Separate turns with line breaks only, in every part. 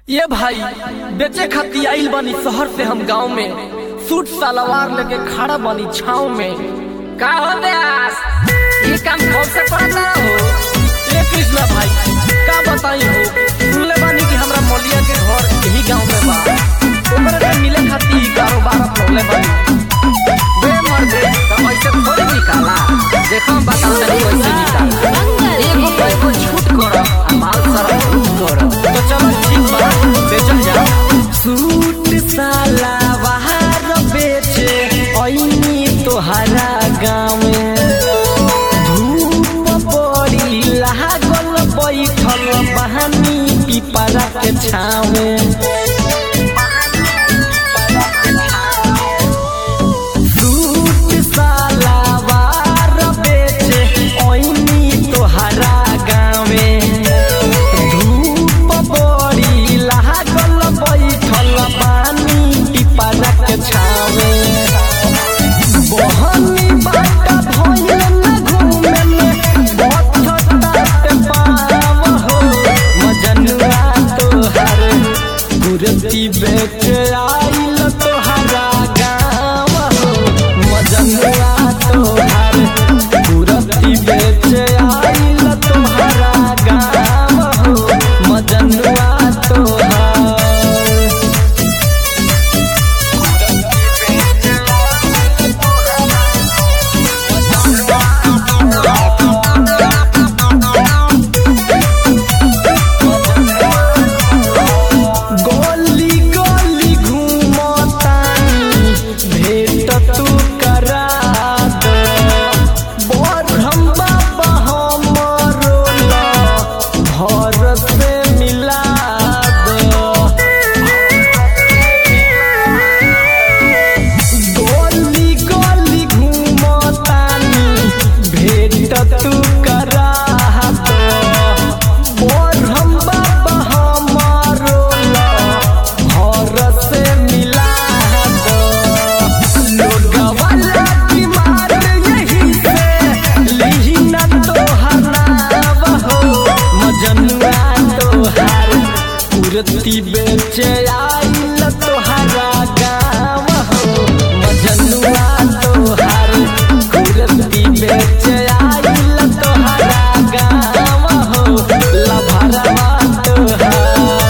ये भाई बेचे खाती आइल बानी शहर से हम गांव में सूट सलवार लेके खड़ा बानी छाव में
का हो व्यास ये काम कौन से पड़ता हो
ए कृष्णा भाई का बताई हो सुनले बानी कि हमरा मौलिया के घर यही गांव में बा ओकरे से मिले खाती ई कारोबार अपनौले बानी
बे मर्दे तो ऐसे थोड़ी निकाला देखो हम बताओ तनी कैसे निकाला एगो पे एगो छूट करो आ माल सारा छूट करो
तो चलो ठीक बा बेचल जा सूट सलवार बेचे ऐनी तोहरा गाँव में धूप बड़ी लागल बैठल बहानी पिपरा के छावे सूट सलवार बेचे ऐनी तोहरा गाँव में धूप बड़ी लागल बैठल बानी पिपरा के छावे बहनी बाटा भइल न घूमे में बथतात पाव हो मजनुआ तोहर कुरती बेच आइल तोहरा गाँव हो मजनुआ तोहर कुरती बेच आइल तोहरा गाँव हो मजनुआ तोहर गोली गोली घूमतानी भेट तू करा दो बरहम बाबा हमरो ला भर से मिला दो गोली गोली घूमतानी भेट तू करा दो बरहम बाबा हमरो ला भर से मिला दो लोगवा लाठी मार यही से लिही न तोहर नाव हो मजनुआ तोहार कुर्ती बेचे आइल तोहरा गाँव हो मजनुआ तोहार कुर्ती बेचे आइल तोहरा गाँव हो लभरवा तोहार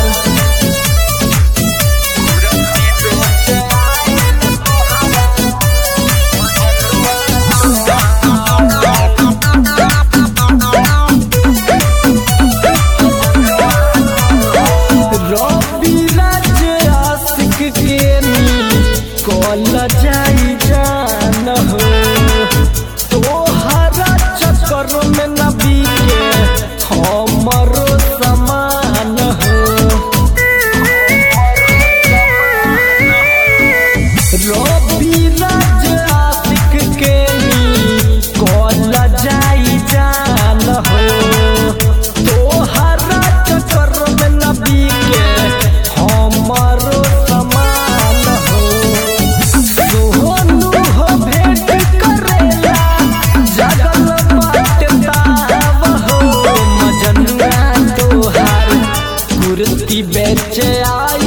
रवि राज आशिक के नी कल जाई जान हो तोहरा चक्कर में न बीके हमरो समान हो रवि राज आशिक के नी कल जाई जान हो तोहरा चक्कर में न बीके हमरो समान हो सोनू हो भेंट करेला जगल बाटे ताव हो मजनुआ तोहार कुर्ती बेचे आई